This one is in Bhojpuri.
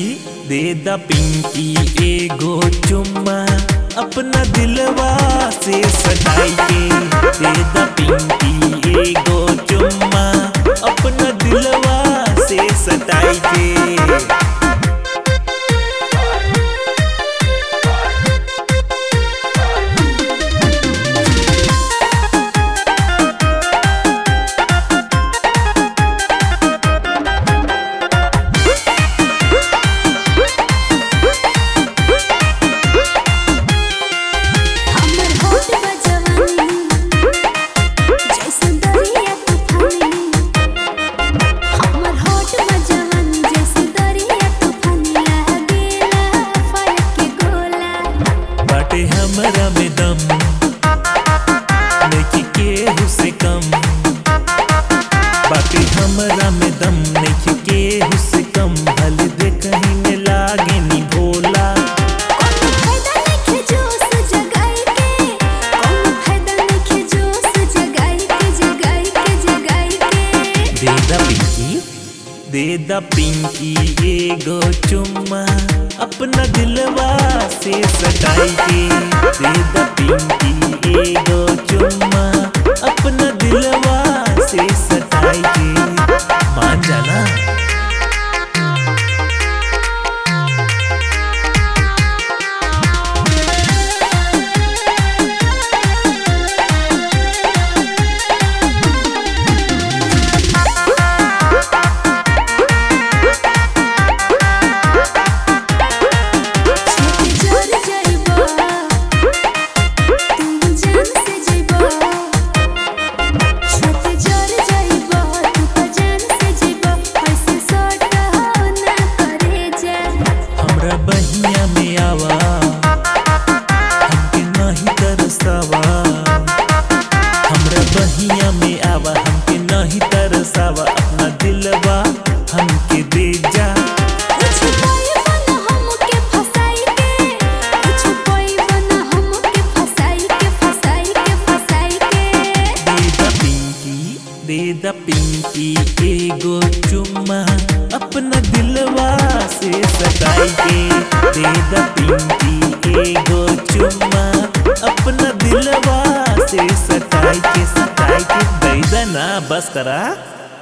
दे द पिंकी एगो चुम्मा अपना दिलवा से सटाई के दे द पिंकी एगो चुम्मा अपना दिलवा से सटाई के हमर होठ बजवानी जैसे दरिया तूफानी हमर होठ बजवानी जैसे दरिया तूफानी लागेला फायर के गोला बाटे हमरा में दम नइखे केहू से कम बाटे हमरा में दम नइखे केहू से कम भल दे कहीं में लागे नी भोला कोनो फायदा नइखे जोश जगाई के कोनो फायदा नइखे जोश जगाई के जगाई के जगाई के दे द पिंकी दे द पिंकी एगो चुम्मा अपना दिलवा से सटाई के दे द पिंकी एगो चुम्मा अपना दिलवा से सटाई के मान जाना छेती जर जइबा तू जान से जइबा छेती जर जइबा तू त जान से जइबा ऐसे सट ना करे जा हमरा बहिया में आवा हमके नहीं तरसावा हमरा बहिया में आवा हमके नहीं तरसावा अपना दिलवा हमके दे जा कुछ पाइबन हमके फसाई के कुछ पाइबन हमके फसाई के फसाई के फसाई के दे द पिंकी दे द पिंकी एगो चुम्मा अपना दिलवा से सटाई के दे द पिंकी एगो चुम्मा अपना दिलवा से सटाई के सटाई के दे द ना बस करा